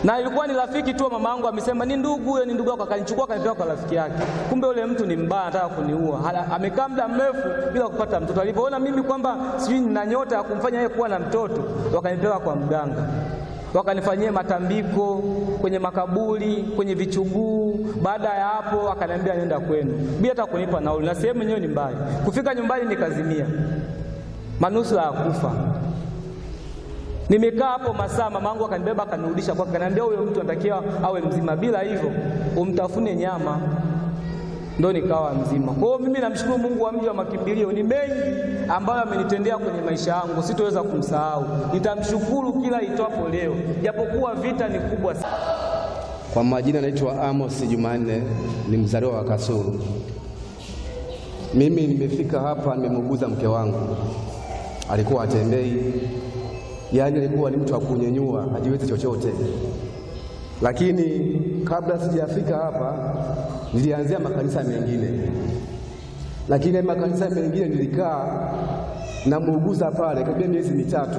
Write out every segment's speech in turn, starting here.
na ilikuwa ni rafiki tu wa mama yangu, amesema ni ndugu huyo, ni ndugu yako, akanichukua akanipeleka kwa rafiki yake. Kumbe yule mtu ni mbaya, anataka kuniua. Hala- Amekaa muda mrefu bila kupata mtoto. Alipoona mimi kwamba sijui nina nyota ya kumfanya yeye kuwa na mtoto, wakanipeleka kwa mganga wakanifanyia matambiko kwenye makaburi, kwenye vichuguu. Baada ya hapo, akaniambia nenda kwenu bila hata kunipa nauli, na sehemu yenyewe ni mbali. Kufika nyumbani nikazimia, manusura ya kufa. Nimekaa hapo masaa, mamangu akanibeba akanirudisha kwake, akaniambia huyo mtu anatakiwa awe mzima, bila hivyo umtafune nyama ndo nikawa mzima. Kwa hiyo mimi namshukuru Mungu wa mji wa makimbilio, ni mengi ambayo amenitendea kwenye maisha yangu, sitoweza kumsahau. Nitamshukuru kila itwapo leo, japokuwa vita ni kubwa sana. Kwa majina naitwa Amos Jumanne, ni mzaliwa wa Kasulu. Mimi nimefika hapa, nimemuuguza mke wangu, alikuwa atembei, yaani alikuwa ni mtu wa kunyenyua, hajiwezi chochote. Lakini kabla sijafika hapa, nilianzia makanisa mengine, lakini makanisa mengine nilikaa namuuguza pale karibia miezi mitatu,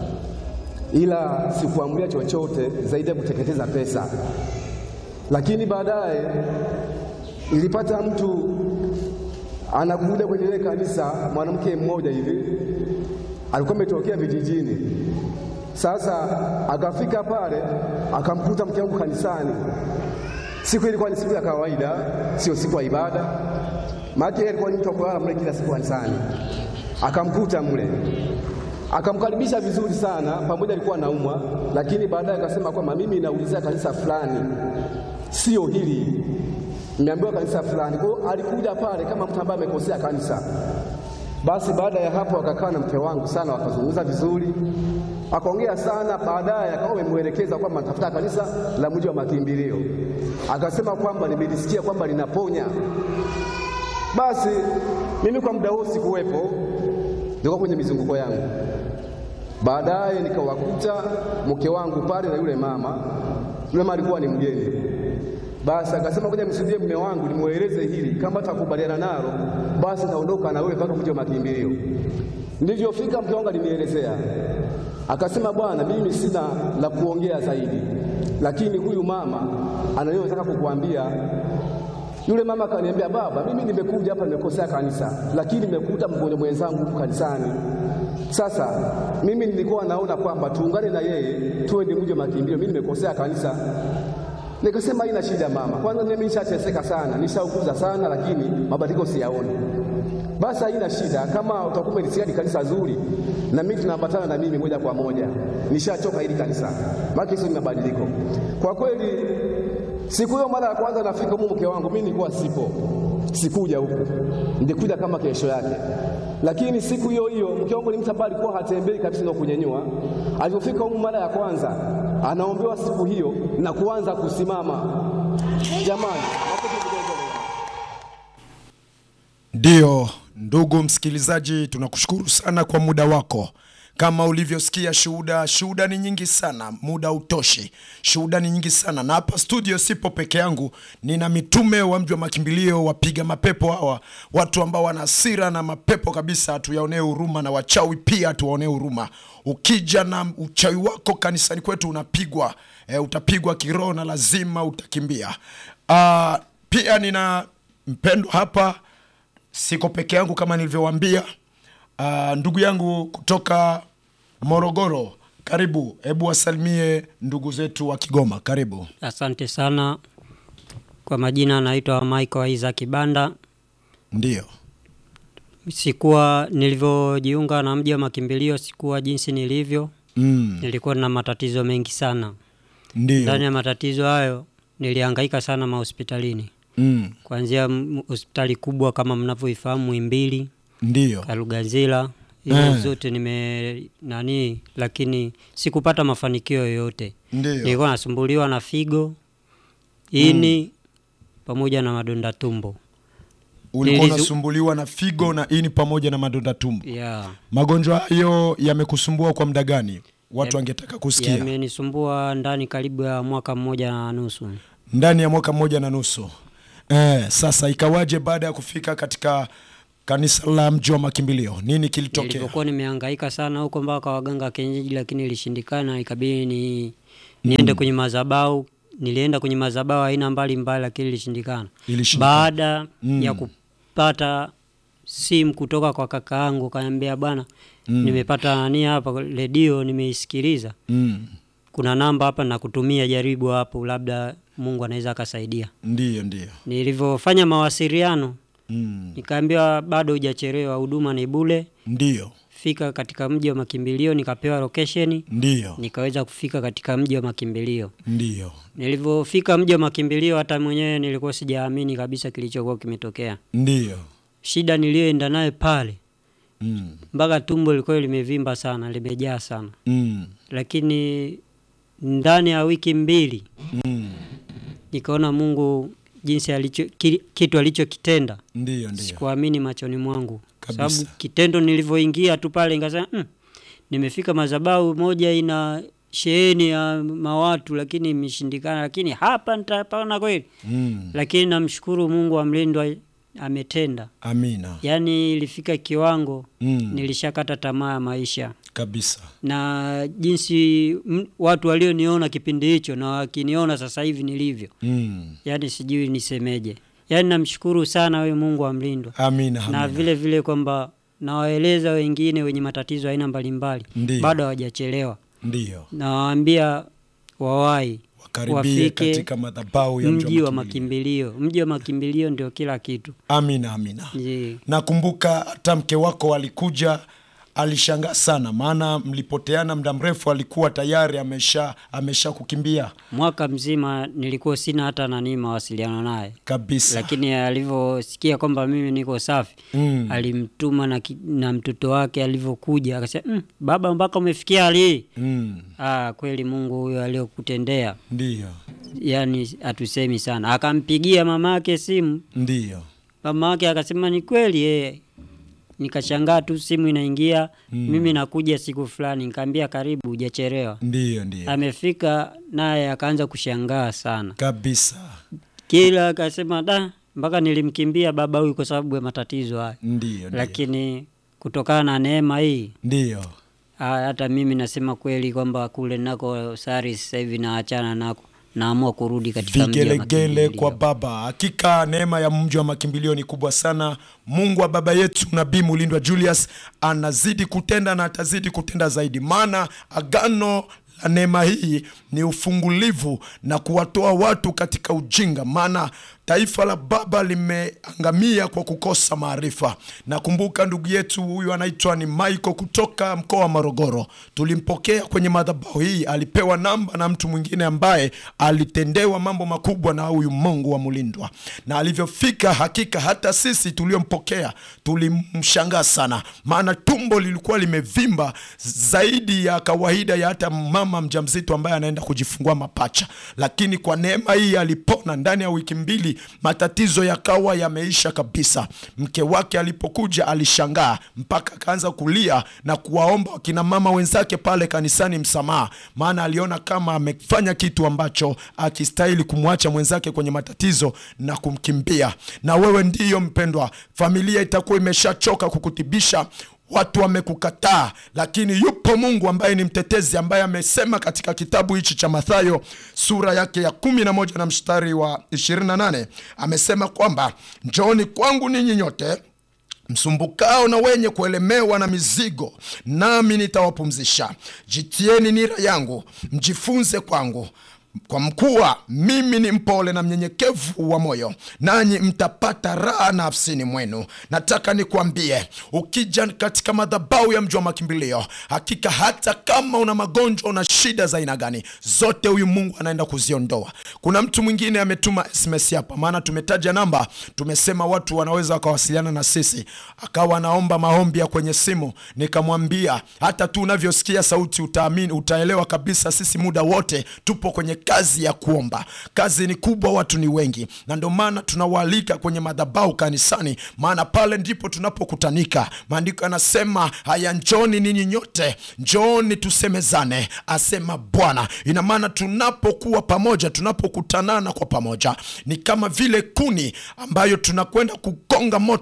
ila sikuamulia chochote zaidi ya kuteketeza pesa. Lakini baadaye nilipata mtu anakuja kwenye ile kanisa, mwanamke mmoja hivi alikuwa ametokea vijijini. Sasa akafika pale akamkuta mke wangu kanisani. Siku ilikuwa ni siku ya kawaida, sio siku ya ibada, maana yeye alikuwa ni mtu wa kulala mle kila siku kanisani. Akamkuta mle akamkaribisha vizuri sana, pamoja alikuwa anaumwa, lakini baadaye akasema kwamba mimi naulizia kanisa fulani, sio hili, nimeambiwa kanisa fulani. Kwa hiyo alikuja pale kama mtu ambaye amekosea kanisa. Basi baada ya hapo akakaa na mke wangu sana, wakazungumza vizuri, akaongea sana. Baadaye akawa amemwelekeza kwamba natafuta kanisa la mji wa makimbilio, akasema kwamba nimelisikia kwamba linaponya. Basi mimi kwa muda huo sikuwepo, nilikuwa kwenye mizunguko yangu. Baadaye nikawakuta mke wangu pale na yule mama. Yule mama alikuwa ni mgeni. Basi akasema ngoja msudie mume wangu nimweleze hili, kama atakubaliana nalo basi naondoka na wewe mpaka mji wa makimbilio. Nilivyofika mke wangu alinielezea, akasema bwana, mimi sina la kuongea zaidi, lakini huyu mama anayotaka kukuambia yule mama akaniambia, baba, mimi nimekuja hapa nimekosea kanisa, lakini nimekuta mgonjwa mwenzangu huku kanisani. Sasa mimi nilikuwa naona kwamba tuungane na yeye tuende mji wa makimbilio, mimi nimekosea kanisa. Nikasema haina shida mama, kwanza mimi nishateseka sana, nishaukuza sana, lakini mabadiliko siyaoni. Basi haina shida, kama utakuwa umelisikia ni kanisa zuri, na mimi tunaambatana na mimi moja kwa moja. Nishachoka hili kanisa, maana hizo ni mabadiliko kwa kweli. Siku hiyo mara ya kwanza nafika huko, mke wangu mimi nilikuwa sipo, sikuja huku, nilikuja kama kesho yake. Lakini siku hiyo hiyo mke wangu ni mtu ambaye alikuwa hatembei kabisa na kunyenyua. Alipofika huko mara ya kwanza, anaombewa siku hiyo na kuanza kusimama. Jamani, Ndiyo, ndugu msikilizaji, tunakushukuru sana kwa muda wako. Kama ulivyosikia shuhuda, shuhuda ni nyingi sana, muda utoshi. Shuhuda ni nyingi sana, na hapa studio sipo peke yangu, nina mitume wa mji wa makimbilio, wapiga mapepo hawa, watu ambao wana hasira na mapepo kabisa, tuyaonee huruma, na wachawi pia tuwaonee huruma. Ukija na uchawi wako kanisani kwetu unapigwa, e, utapigwa kiroho na lazima utakimbia. Ah, pia nina mpendwa hapa siko peke yangu kama nilivyowaambia. Uh, ndugu yangu kutoka Morogoro, karibu. Hebu wasalimie ndugu zetu wa Kigoma, karibu. Asante sana. Kwa majina naitwa Michael Isaac Banda. Ndiyo, Sikuwa nilivyojiunga na mji wa makimbilio, sikuwa jinsi nilivyo. mm, Nilikuwa na matatizo mengi sana. Ndani ndiyo, ya matatizo hayo nilihangaika sana mahospitalini, mm, kuanzia m- hospitali kubwa kama mnavyoifahamu Muhimbili, ndiyo, Kalugazila, hizo Eh. zote nime nani, lakini sikupata mafanikio yoyote. ndiyo. Nilikuwa nasumbuliwa na figo, ini pamoja na madonda tumbo. Ulikuwa Nilizu- unasumbuliwa na figo na ini pamoja na madonda tumbo. Yeah. Magonjwa hayo yamekusumbua kwa muda gani? Watu Yam- wangetaka kusikia. Yamenisumbua ndani karibu ya mwaka mmoja na nusu. Ndani ya mwaka mmoja na nusu. Eh, sasa ikawaje baada ya kufika katika kanisa la mji wa makimbilio? Nini kilitokea? Nilipokuwa nimehangaika sana huko mpaka waganga wa kienyeji, lakini ilishindikana, ikabidi ni niende kwenye madhabahu. Nilienda kwenye madhabahu aina mbalimbali, lakini ilishindikana. Ilishindikana. Baada ya kupata simu kutoka kwa kaka yangu, kaniambia bwana, nimepata nani hapa redio, nimeisikiliza Mm. kuna namba hapa nakutumia, jaribu hapo, labda Mungu anaweza akasaidia. Ndiyo, ndiyo. Nilivyofanya mawasiliano Mm. nikaambiwa bado hujachelewa, huduma ni bure, Ndiyo, fika katika mji wa makimbilio. Nikapewa location, ndiyo, nikaweza kufika katika mji wa makimbilio. ndiyo, Nilivyofika mji wa makimbilio, hata mwenyewe nilikuwa sijaamini kabisa kilichokuwa kimetokea. ndiyo. Shida niliyoenda naye pale, Mm. mpaka tumbo lilikuwa limevimba sana, limejaa sana, Mm. lakini ndani ya wiki mbili Mm. nikaona Mungu jinsi alicho ki- kitu alichokitenda Ndiyo, ndiyo. sikuamini machoni mwangu, Kabisa. sababu kitendo nilivyoingia tu pale nikasema mm, nimefika madhabahu moja ina sheheni ya mawatu, lakini imeshindikana, lakini hapa nitapona kweli. Mm. Lakini namshukuru Mungu wa mlindwa ametenda, Amina. yaani ilifika kiwango Mm. nilishakata tamaa ya maisha Kabisa. na jinsi m, watu walioniona kipindi hicho na wakiniona sasa hivi nilivyo Mm. yaani sijui nisemeje, yaani namshukuru sana wewe Mungu wa mlindwa, Amina, na amina. vile vile kwamba nawaeleza wengine wenye matatizo aina mbalimbali Ndiyo. bado hawajachelewa, Ndiyo. nawaambia wawahi Wakaribie wafike katika madhabahu ya mji wa makimbilio. makimbilio. Mji wa makimbilio ndio kila kitu. Amina, amina. Je, Nakumbuka hata mke wako alikuja, alishangaa sana, maana mlipoteana muda mrefu, alikuwa tayari amesha amesha kukimbia mwaka mzima nilikuwa sina hata nani mawasiliano naye, kabisa. lakini alivyosikia kwamba mimi niko safi Mm. alimtuma na, ki- na mtoto wake alivyokuja akasema mm, baba mpaka umefikia hali hii Mm. Ah, kweli Mungu huyo aliyokutendea, Ndiyo, yani hatusemi sana. Akampigia mama yake simu, ndiyo. mama yake akasema ni kweli yeye. Nikashangaa tu simu inaingia, mimi nakuja siku fulani, nikaambia karibu, hujachelewa. Ndiyo, ndiyo. Amefika naye akaanza kushangaa sana, Kabisa. kila akasema da, mpaka nilimkimbia baba huyu kwa sababu ya matatizo haya, Ndiyo, ndiyo. lakini kutokana na neema hii Ndiyo. Ah, hata mimi nasema kweli kwamba kule nako sari sasa hivi naachana nako, naamua kurudi katika mji wa vigelegele makimbilio. kwa baba. Hakika neema ya mji wa makimbilio ni kubwa sana. Mungu wa baba yetu Nabii Mulindwa Julius anazidi kutenda na atazidi kutenda zaidi, maana agano la neema hii ni ufungulivu na kuwatoa watu katika ujinga, maana taifa la baba limeangamia kwa kukosa maarifa. Nakumbuka ndugu yetu huyu anaitwa ni Michael kutoka mkoa wa Morogoro, tulimpokea kwenye madhabahu hii, alipewa namba na mtu mwingine ambaye alitendewa mambo makubwa na huyu Mungu wa Mulindwa, na alivyofika, hakika hata sisi tuliompokea tulimshangaa sana, maana tumbo lilikuwa limevimba zaidi ya kawaida ya hata mama mjamzito ambaye anaenda kujifungua mapacha, lakini kwa neema hii alipona ndani ya wiki mbili, matatizo yakawa yameisha kabisa. Mke wake alipokuja alishangaa mpaka akaanza kulia na kuwaomba wakina mama wenzake pale kanisani msamaha, maana aliona kama amefanya kitu ambacho akistahili kumwacha mwenzake kwenye matatizo na kumkimbia. Na wewe ndiyo mpendwa, familia itakuwa imeshachoka kukutibisha watu wamekukataa, lakini yupo Mungu ambaye ni mtetezi, ambaye amesema katika kitabu hichi cha Mathayo sura yake ya kumi na moja na mstari wa 28 amesema kwamba njooni kwangu ninyi nyote msumbukao na wenye kuelemewa na mizigo, nami nitawapumzisha. Jitieni nira yangu, mjifunze kwangu kwa mkuwa mimi ni mpole na mnyenyekevu wa moyo, nanyi mtapata raha nafsini mwenu. Nataka nikwambie, ukija katika madhabahu ya mji wa makimbilio, hakika hata kama una magonjwa, una shida za aina gani, zote huyu Mungu anaenda kuziondoa. Kuna mtu mwingine ametuma SMS hapa, maana tumetaja namba, tumesema watu wanaweza wakawasiliana na sisi, akawa anaomba maombi ya kwenye simu. Nikamwambia hata tu unavyosikia sauti utaamini, utaelewa kabisa, sisi muda wote tupo kwenye kazi ya kuomba. Kazi ni kubwa, watu ni wengi, na ndio maana tunawaalika kwenye madhabahu kanisani, maana pale ndipo tunapokutanika. Maandiko yanasema haya, njoni ninyi nyote, njoni tusemezane, asema Bwana. Ina maana tunapokuwa pamoja, tunapokutanana kwa pamoja, ni kama vile kuni ambayo tunakwenda kugonga moto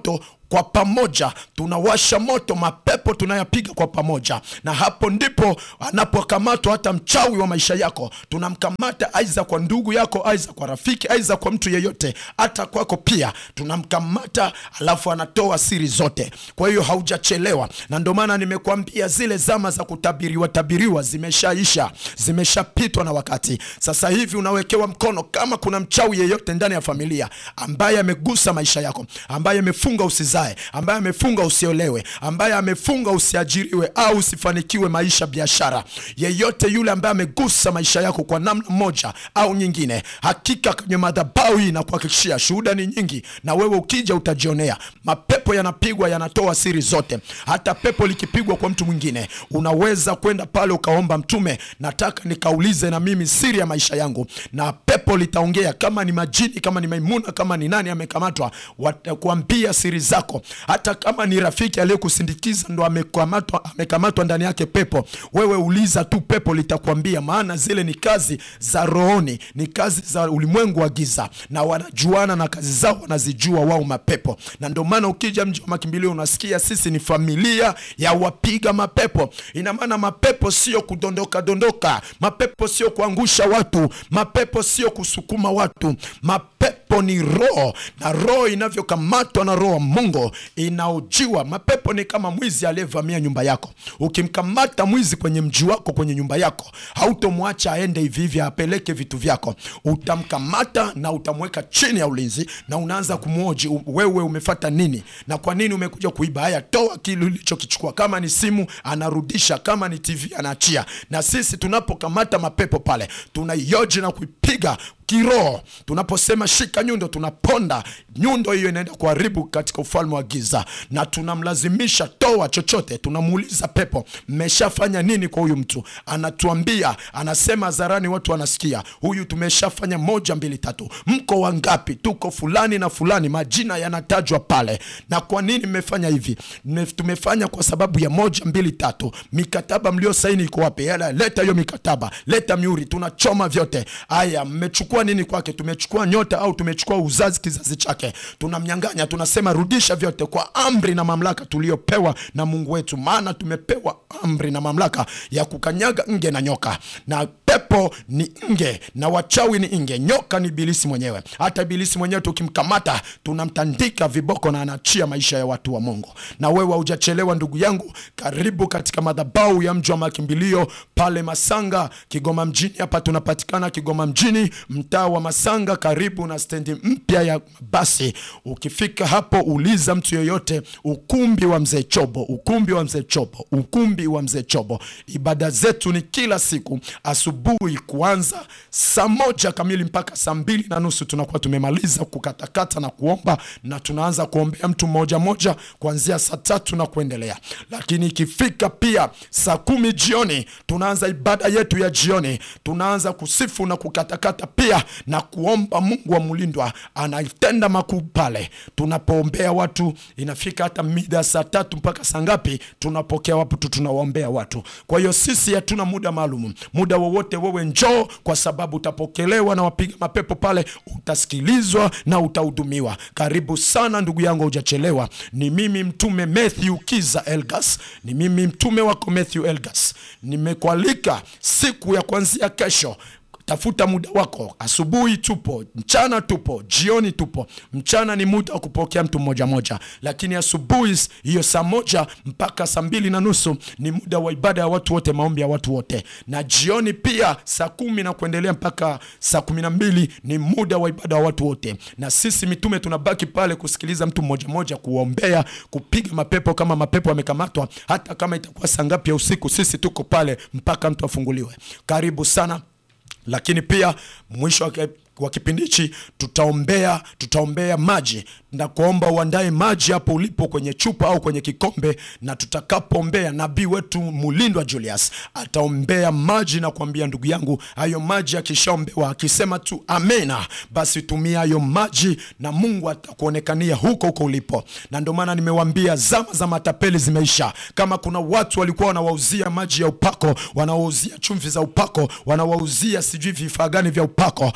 kwa pamoja tunawasha moto, mapepo tunayapiga kwa pamoja, na hapo ndipo anapokamatwa hata mchawi wa maisha yako. Tunamkamata aidha kwa ndugu yako, aidha kwa rafiki, aidha kwa mtu yeyote, hata kwako pia tunamkamata, alafu anatoa siri zote. Kwa hiyo haujachelewa, na ndio maana nimekuambia zile zama za kutabiriwa tabiriwa zimeshaisha, zimeshapitwa na wakati. Sasa hivi unawekewa mkono. Kama kuna mchawi yeyote ndani ya familia ambaye amegusa maisha yako, ambaye amefunga usizae, ambaye amefunga usiolewe, ambaye amefunga usiajiriwe au usifanikiwe maisha, biashara, yeyote yule ambaye amegusa maisha yako kwa namna moja au nyingine, hakika kwenye madhabahu hii na kuhakikishia, shuhuda ni nyingi, na wewe ukija utajionea. Mapepo yanapigwa, yanatoa siri zote. Hata pepo likipigwa kwa mtu mwingine, unaweza kwenda pale ukaomba, mtume, nataka nikaulize na mimi siri ya maisha yangu, na pepo litaongea. Kama ni majini, kama ni Maimuna, kama ni nani amekamatwa, watakuambia siri zako. Hata kama ni rafiki aliyekusindikiza ndo amekamatwa, amekamatwa ndani yake pepo, wewe uliza tu, pepo litakwambia, maana zile ni kazi za rohoni, ni kazi za ulimwengu wa giza, na wanajuana na kazi zao wanazijua wao mapepo. Na ndio maana ukija mji wa makimbilio unasikia sisi ni familia ya wapiga mapepo. Ina maana mapepo sio kudondoka dondoka, mapepo sio kuangusha watu, mapepo sio kusukuma watu, mapepo ni roho, na roho inavyokamatwa na roho wa Mungu inaojiwa. Mapepo ni kama mwizi aliyevamia nyumba yako. Ukimkamata mwizi kwenye mji wako, kwenye nyumba yako, hautomwacha aende hivi hivi apeleke vitu vyako. Utamkamata na utamweka chini ya ulinzi, na unaanza kumwoji, u- wewe umefata nini na kwa nini umekuja kuiba? Haya, toa kile ulichokichukua. Kama ni simu anarudisha, kama ni TV anaachia. Na sisi tunapokamata mapepo pale, tunaioji na kuipiga kiroho. Tunaposema shika nyundo, tunaponda nyundo hiyo, inaenda kuharibu katika ufalme wa giza, na tunamlazimisha toa chochote. Tunamuuliza pepo, mmeshafanya nini kwa huyu mtu? Anatuambia, anasema hadharani, watu wanasikia, huyu tumeshafanya moja, mbili, tatu. Mko wangapi? Tuko fulani na fulani, majina yanatajwa pale. Na kwa nini mmefanya hivi? Mme- Tumefanya kwa sababu ya moja, mbili, tatu. Mikataba mliosaini iko wapi? Yala, leta hiyo mikataba, leta miuri, tunachoma vyote. Aya, mmechukua nini kwake? Tumechukua nyota au tumechukua uzazi, kizazi chake, tunamnyang'anya. Tunasema rudisha vyote kwa amri na mamlaka tuliyopewa na Mungu wetu, maana tumepewa amri na mamlaka ya kukanyaga nge na nyoka, na pepo ni nge na wachawi ni nge, nyoka ni ibilisi mwenyewe. Hata ibilisi mwenyewe tukimkamata, tunamtandika viboko na anaachia maisha ya watu wa Mungu. Na wewe haujachelewa ndugu yangu, karibu katika madhabahu ya mji wa makimbilio pale Masanga, Kigoma mjini. Hapa tunapatikana Kigoma mjini, mtaa wa Masanga, karibu na stendi mpya ya basi. Ukifika hapo, uliza mtu yoyote, ukumbi wa mzee Chobo, ukumbi wa mzee Chobo, ukumbi wa mzee Chobo. Ibada zetu ni kila siku asubuhi kuanza saa moja kamili mpaka saa mbili na nusu tunakuwa tumemaliza kukatakata na kuomba, na tunaanza kuombea mtu mmoja moja kuanzia saa tatu na kuendelea. Lakini ikifika pia saa kumi jioni tunaanza ibada yetu ya jioni, tunaanza kusifu na kukatakata pia na kuomba. Mungu wa mlindwa anatenda makuu pale tunapoombea watu. Inafika hata mida saa tatu mpaka saa ngapi, tunapokea watu, tunawaombea watu. Kwa hiyo sisi hatuna muda maalum, muda wowote wewe njoo, kwa sababu utapokelewa na wapiga mapepo pale, utasikilizwa na utahudumiwa. Karibu sana ndugu yangu, hujachelewa. Ni mimi mtume Matthew Kiza Elgas, ni mimi mtume wako Matthew Elgas. Nimekualika siku ya kuanzia kesho Tafuta muda wako. Asubuhi tupo, mchana tupo, jioni tupo. Mchana ni muda wa kupokea mtu mmoja moja, lakini asubuhi hiyo saa moja mpaka saa mbili na nusu ni muda wa ibada ya watu wote, maombi ya watu wote, na jioni pia saa kumi na kuendelea mpaka saa kumi na mbili ni muda wa ibada ya watu wote, na sisi mitume tunabaki pale kusikiliza mtu mmoja moja, kuombea, kupiga mapepo kama mapepo yamekamatwa, hata kama itakuwa saa ngapi ya usiku, sisi tuko pale mpaka mtu afunguliwe. Karibu sana lakini pia mwisho wa ki- wa kipindi hichi tutaombea tutaombea maji na kuomba uandae maji hapo ulipo kwenye chupa au kwenye kikombe, na tutakapoombea nabii wetu Mulindwa Julius ataombea maji na kuambia ndugu yangu, hayo maji akishaombewa akisema tu amena, basi tumia hayo maji na Mungu atakuonekania huko huko ulipo. Na ndio maana nimewambia zama za matapeli zimeisha. Kama kuna watu walikuwa wanawauzia maji ya upako, wanawauzia chumvi za upako, wanawauzia sijui vifaa gani vya upako, sasa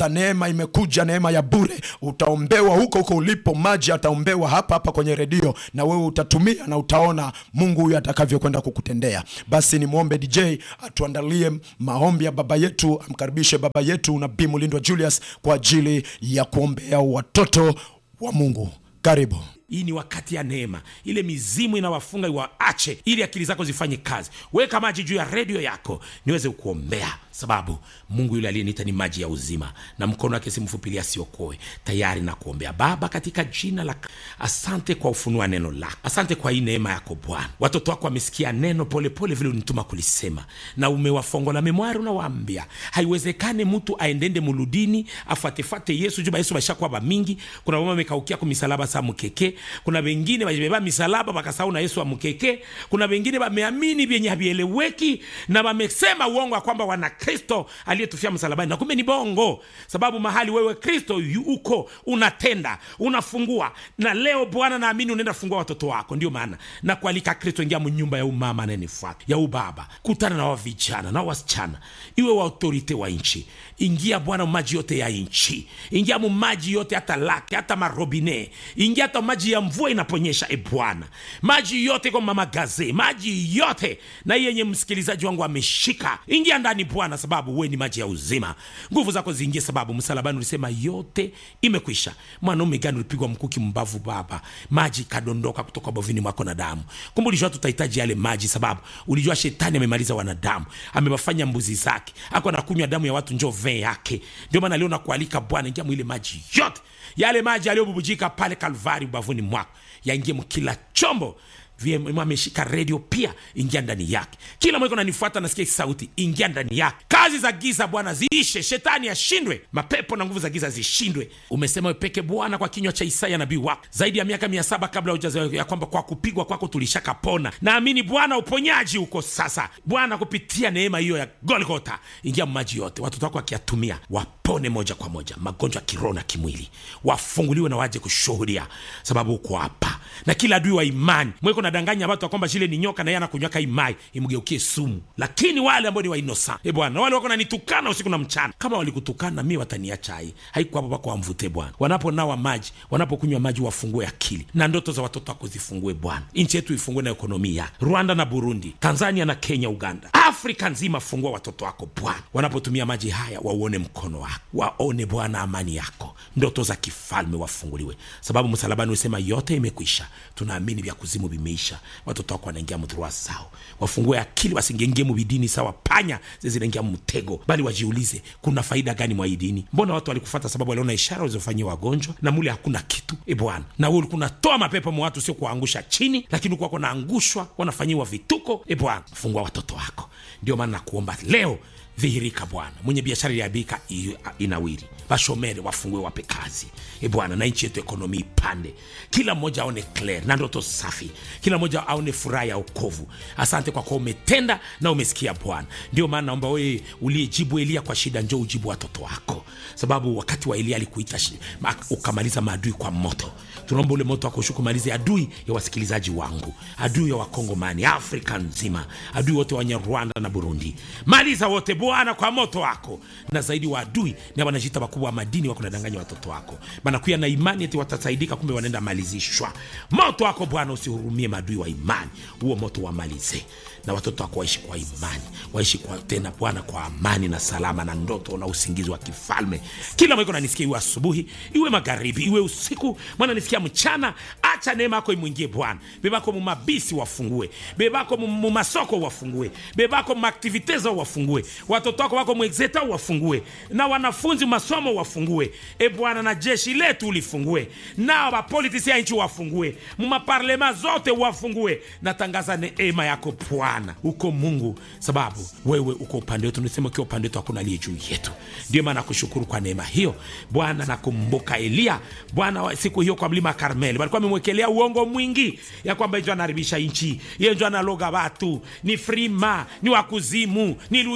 sasa neema imekuja neema ya bure utaombewa huko huko ulipo maji ataombewa hapa hapa kwenye redio na wewe utatumia na utaona mungu huyu atakavyokwenda kukutendea basi nimwombe dj atuandalie maombi ya baba yetu amkaribishe baba yetu nabii mulindwa julius kwa ajili ya kuombea watoto wa mungu karibu hii ni wakati ya neema ile mizimu inawafunga iwaache ili akili zako zifanye kazi weka maji juu ya redio yako niweze kuombea sababu mungu yule aliyeniita ni maji ya uzima na mkono wake simfupilia asiokoe tayari na kuombea baba katika jina la asante kwa ufunua neno lako asante kwa hii neema yako bwana watoto wako wamesikia neno polepole vile unituma kulisema na umewafongola memwari unawaambia haiwezekane mtu aendende muludini afuatefate yesu juba yesu bashakuwa bamingi kuna mama amekaukia ku misalaba sa mkeke kuna wengine bajibeba misalaba bakasahau na yesu wa mkeke kuna wengine bameamini vyenye havieleweki na bamesema uongo ya kwamba wana kristo aliyetufia msalabani na kumbe ni bongo sababu mahali wewe kristo yu- uko unatenda unafungua na leo bwana naamini unaenda fungua watoto wako ndio maana na kualika kristo ingia mnyumba ya umama anayenifuata ya ubaba kutana na wavijana na wasichana iwe wa autorite wa nchi ingia bwana maji yote ya nchi ingia mu maji yote hata lake hata marobine ingia hata maji ya mvua inaponyesha e bwana maji yote kwa mama gaze maji yote na hii yenye msikilizaji wangu ameshika ingia ndani bwana sababu we ni maji ya uzima nguvu zako ziingie sababu msalabani ulisema yote imekwisha mwanaume gani ulipigwa mkuki mbavu baba maji kadondoka kutoka bovini mwako na damu kumbe ulijua tutahitaji yale maji sababu ulijua shetani amemaliza wanadamu amewafanya mbuzi zake ako anakunywa damu ya watu njo vee yake ndio maana leo nakualika bwana ingia mwile maji yote yale maji yaliyobubujika pale kalvari ubavuni mwako yaingie mkila chombo VM ameshika redio pia ingia ndani yake kila mweko nanifuata nasikia sauti ingia ndani yake kazi za giza bwana ziishe shetani ashindwe mapepo na nguvu za giza zishindwe umesema wepeke bwana kwa kinywa cha isaya nabii wako zaidi ya miaka mia saba kabla hujazaliwa ya kwamba kwa kupigwa kwako tulishakapona naamini bwana uponyaji uko sasa bwana kupitia neema hiyo ya golgota ingia maji yote watoto wako wakiyatumia wapone moja kwa moja magonjwa ya kiroho na kimwili wafunguliwe na waje kushuhudia sababu uko hapa na kila adui wa imani mweko nadanganya watu ya kwamba shile ni nyoka na yeye anakunywaka imai imgeukie sumu lakini wale ambao ni wainosa e bwana wale wako nanitukana usiku na mchana kama walikutukana mi wataniacha hai haiko hapo pako wamvute bwana wanaponawa maji wanapokunywa maji wafungue akili na ndoto za watoto wako zifungue bwana nchi yetu ifungue na ekonomia rwanda na burundi tanzania na kenya uganda afrika nzima fungua watoto wako bwana wanapotumia maji haya wauone mkono wako waone bwana amani yako ndoto za kifalme wafunguliwe sababu msalabani usema yote imekwisha tunaamini vya kuzimu vimeisha watoto wako wanaingia mdhurua sao wafungue akili wasingengie mubidini sawa panya zezinaingia mtego bali wajiulize kuna faida gani mwa hii dini mbona watu walikufata sababu waliona ishara walizofanyia wagonjwa na mule hakuna kitu e bwana na we ulikuwa unatoa mapepo mwa watu sio kuwaangusha chini lakini ukuwa naangushwa wanafanyiwa vituko e bwana fungua watoto wako ndio maana nakuomba leo dhihirika bwana mwenye biashara iliabika inawiri bashomere wafungue wape kazi e bwana na nchi yetu ekonomi ipande kila mmoja aone clear na ndoto safi kila mmoja aone furaha ya okovu asante kwa kuwa umetenda na umesikia bwana ndio maana naomba wewe uliyejibu elia kwa shida njo ujibu watoto wako sababu wakati wa elia alikuita shi- ma- ukamaliza maadui kwa moto tunaomba ule moto wako ushuke umalize adui ya wasikilizaji wangu adui ya wakongomani afrika nzima adui wote wenye rwanda na burundi maliza wote bwana kwa moto wako na zaidi wa adui na wanajita wakubwa wa madini wako nadanganya watoto wako banakuya na imani eti watasaidika kumbe wanaenda malizishwa moto wako bwana usihurumie maadui wa imani huo moto wamalize na watoto wako waishi kwa imani waishi kwa tena bwana kwa amani na salama na ndoto na usingizi wa kifalme kila mweko nanisikia iwe asubuhi iwe magharibi iwe usiku mwana nisikia mchana acha neema yako imwingie bwana bebako mumabisi wafungue bebako mu- mumasoko wafungue bebako mumaktivite zao wafungue watoto wako wako mwexeta wafungue na wanafunzi masomo wafungue e bwana na jeshi letu ulifungue na wapolitisi ya nchi wafungue mumaparlema zote wafungue natangaza neema yako bwana uko mungu sababu wewe uko upande wetu nisema ukiwa upande wetu hakuna aliye juu yetu ndio maana nakushukuru kwa neema hiyo bwana nakumbuka eliya bwana wa- siku hiyo kwa mlima karmeli walikuwa amemwekelea uongo mwingi ya kwamba ijo anaharibisha nchi yenjo analoga watu ni frima ni wakuzimu ni lunyoka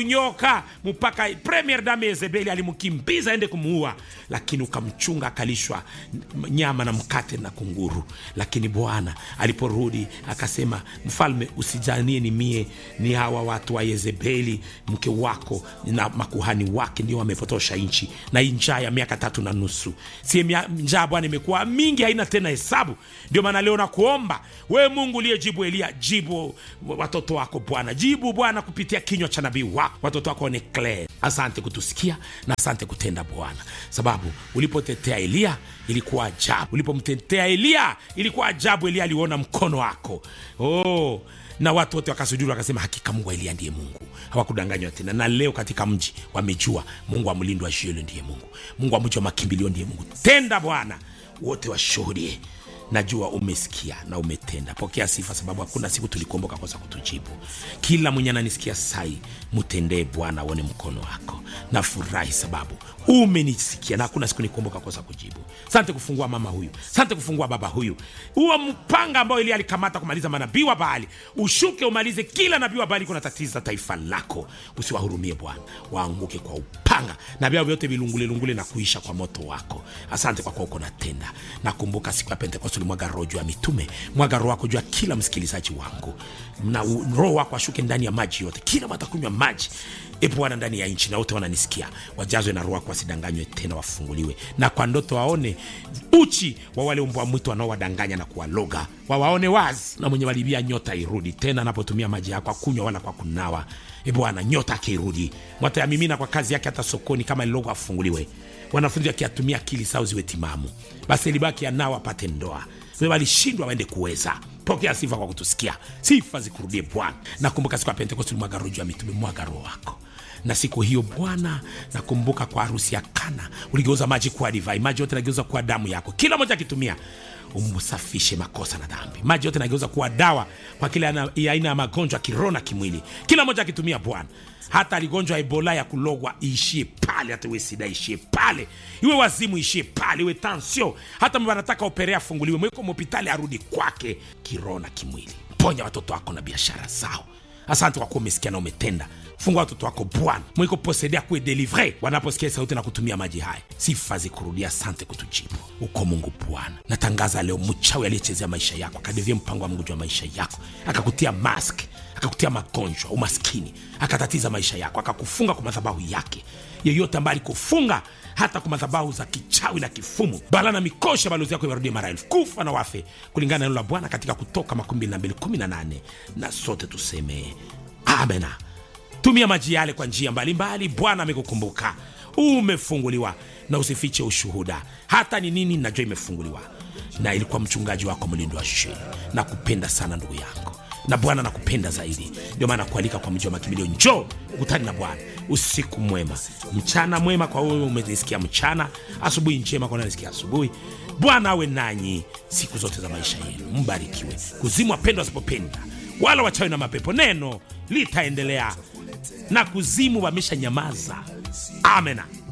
mpaka mpaka premier dame Yezebeli alimkimbiza aende kumuua, lakini ukamchunga akalishwa nyama na mkate na kunguru. Lakini Bwana aliporudi akasema, mfalme, usijanie ni mie, ni hawa watu wa Yezebeli mke wako na makuhani wake ndio wamepotosha nchi, na hii njaa ya miaka tatu na nusu, si mia- njaa Bwana imekuwa mingi, haina tena hesabu. Ndio maana leo nakuomba we Mungu uliyejibu Elia, jibu watoto wako Bwana, jibu Bwana kupitia kinywa cha nabii wako, watoto wako ni clear. Asante kutusikia na asante kutenda Bwana, sababu ulipotetea Elia ilikuwa ajabu, ulipomtetea Elia ilikuwa ajabu. Elia aliona mkono wako oh na watu wote wakasujuru wakasema hakika mungu wa eliya ndiye mungu hawakudanganywa tena na leo katika mji wamejua mungu wa mlindo wa shielo ndiye mungu mungu wa mji wa makimbilio ndiye mungu tenda bwana wote washuhudie najua umesikia na umetenda pokea sifa sababu hakuna siku tulikuomboka kosa kutujibu kila mwenye ananisikia sai mtendee bwana aone mkono wako nafurahi sababu umenisikia na hakuna siku nikuomboka kosa kujibu sante kufungua mama huyu sante kufungua baba huyu huo mpanga ambao ili alikamata kumaliza manabii wa baali ushuke umalize kila nabii wa baali kuna tatiza taifa lako usiwahurumie bwana waanguke kwa upanga na vyao vyote vilungulelungule na kuisha kwa moto wako asante kwa kuwa uko natenda nakumbuka siku ya pentekoste ulimwaga roho juu ya mitume mwaga roho wako juu ya kila msikilizaji wangu na u- roho wako ashuke ndani ya maji yote kila watakunywa maji e bwana ndani ya nchi na wote wananisikia wajazwe na roho wako wasidanganywe tena wafunguliwe na kwa ndoto waone uchi wa wale mbwa mwitu wanaowadanganya na kuwaloga wawaone wazi na mwenye walibia nyota irudi tena anapotumia maji yako akunywa wala kwa kunawa e bwana nyota akirudi mwatayamimina kwa kazi yake hata sokoni kama lilogo afunguliwe wanafunzi wakiatumia akili sao ziwe timamu basi libaki anao apate ndoa we walishindwa waende kuweza pokea sifa kwa kutusikia sifa zikurudie bwana nakumbuka siku ya pentekosti ulimwaga roho juu ya mitume mwaga roho wako na siku hiyo bwana nakumbuka kwa harusi ya kana uligeuza maji kuwa divai maji yote nageuza kuwa damu yako kila moja akitumia umsafishe makosa na dhambi maji yote nageuza kuwa dawa kwa kila ana- ya aina ya magonjwa kiroho na kimwili kila moja akitumia bwana hata aligonjwa ebola ya kulogwa iishie pale hata iwe sida ishie pale iwe wazimu ishie pale iwe tansio hata mba anataka operea afunguliwe mweko mhopitali arudi kwake kiroho na kimwili ponya watoto wako na biashara zao asante kwa kuwa umesikia na umetenda fungua watoto wako bwana mwiko posedea kuwe delivre wanaposikia sauti na kutumia maji haya sifa zikurudia asante kutujibu uko mungu bwana natangaza leo mchawi aliyechezea maisha yako akadevia mpango wa mungu juu ya maisha yako akakutia mask akakutia magonjwa umaskini akatatiza maisha yako akakufunga kwa madhabahu yake yeyote ambaye alikufunga hata kwa madhabahu za kichawi na kifumu bala na mikosha balozi yako iwarudie mara elfu kufa na wafe kulingana na neno la bwana katika kutoka 2218 na sote tuseme amena tumia maji yale kwa njia mbalimbali bwana amekukumbuka umefunguliwa na usifiche ushuhuda hata ni nini najua imefunguliwa na ilikuwa mchungaji wako mlindo wa sheni na kupenda sana ndugu yangu na bwana nakupenda zaidi ndio maana kualika kwa mji wa makimbilio njoo ukutani na bwana usiku mwema mchana mwema kwa wewe umenisikia mchana asubuhi njema kwa nanisikia asubuhi bwana awe nanyi siku zote za maisha yenu mbarikiwe kuzimu wapendwa wasipopenda wala wachawi na mapepo neno litaendelea na kuzimu wamesha nyamaza amena